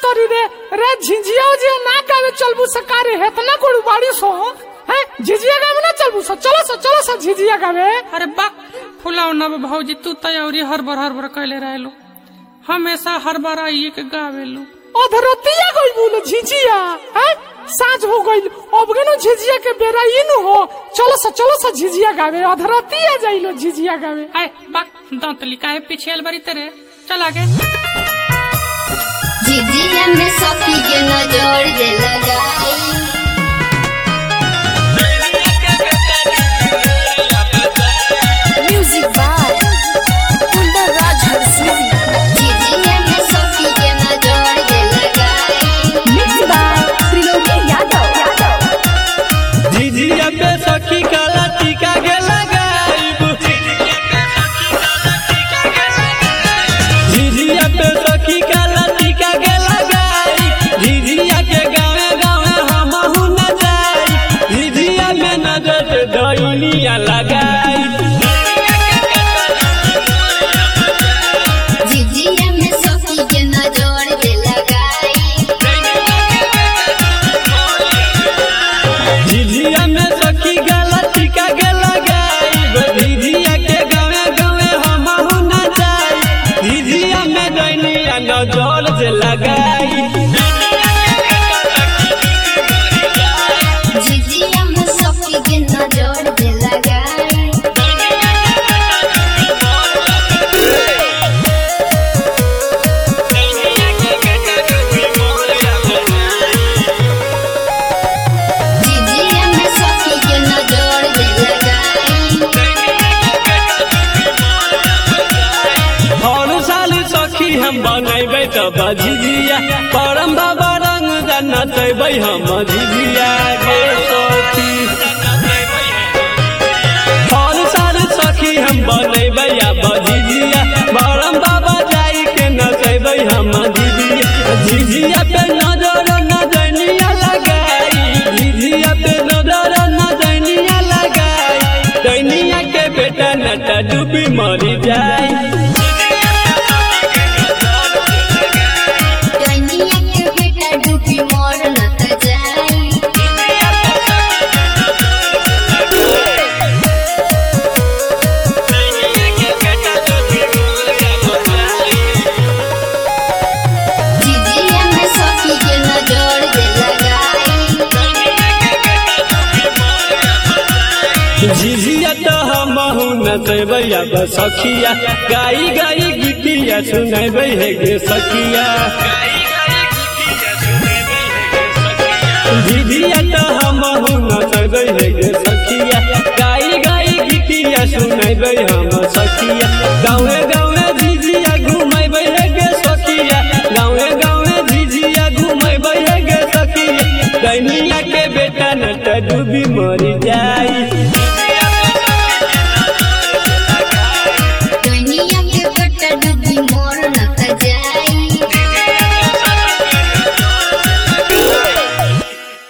करी रे रे झिझिया उजिया ना गावे चलबू सकारे हेतना कोड़ी बाड़ी सो हैं झिझिया गावे ना चलबू सो चलो सो चलो सो झिझिया गावे अरे बा फुलाव ना भौजी तू तैयारी हरबर हरबर कैले रहलू हमेशा हर बार आइए के गावेलू अधरतिया गई बोलो झिझिया हैं साँझ हो गई अब गेनो झिझिया के बेरा इनु हो चलो सो चलो सो झिझिया गावे अधरतिया जाइलो झिझिया गावे आए बा दांतली काहे पीछे अलबरी तेरे चल आगे झिझिया में सखी के नजर जे लगाई Music by Kunda Raj Harsizi. झिझिया में सखी के नजर जे लगाई Mixed by Triloki Yadav. झिझिया पे सखी काला टीका के लगाइब झिझिया पे सखी काला टीका के लगाई झिझिया के गावे गावे हमहू न जाई झिझिया में नजर से डैनिया लगाई झिझिया में सखी के नजर जे लगाई झिझिया में सखी काला टीका के लगाई झिझिया के गावे गावे हमहू न जाई झिझिया में डैनिया नजर से लगाई झिझिया में सखी के नजर जे लगाई झिझिया में सखी के नजर जे लगाई हर साल सखी हम बनैबै तब झिझिया परम बाबा रंग जनतैबै हम झिझिया गे सखी हर साल सखी हम बनैबै अब झिझिया परम बाबा जाई के नचैबै हम झिझिया झिझिया पे नजर नजनिया लगाई झिझिया पे नजर नजनिया लगाई दैनिया के बेटा नटा डूबी मरी जाई दुनिया के बेटा डूबी मोर लत जाई झिझिया में सखी के नजर जे लगाई झिझिया तो हमहू नचबै अब सखिया गाई गाई गीतिया सुनबै हे गे सखिया झिझिया तो हमहू नचबै हे गे सखिया गाई गाई गीतिया सुनबै हम सखिया गाँवे गाँवे झिझिया घुमबै हे गे सखिया गाँवे गाँवे झिझिया घुमबै हे गे सखिया दैनिया के बेटा नट डूबी मरी जाई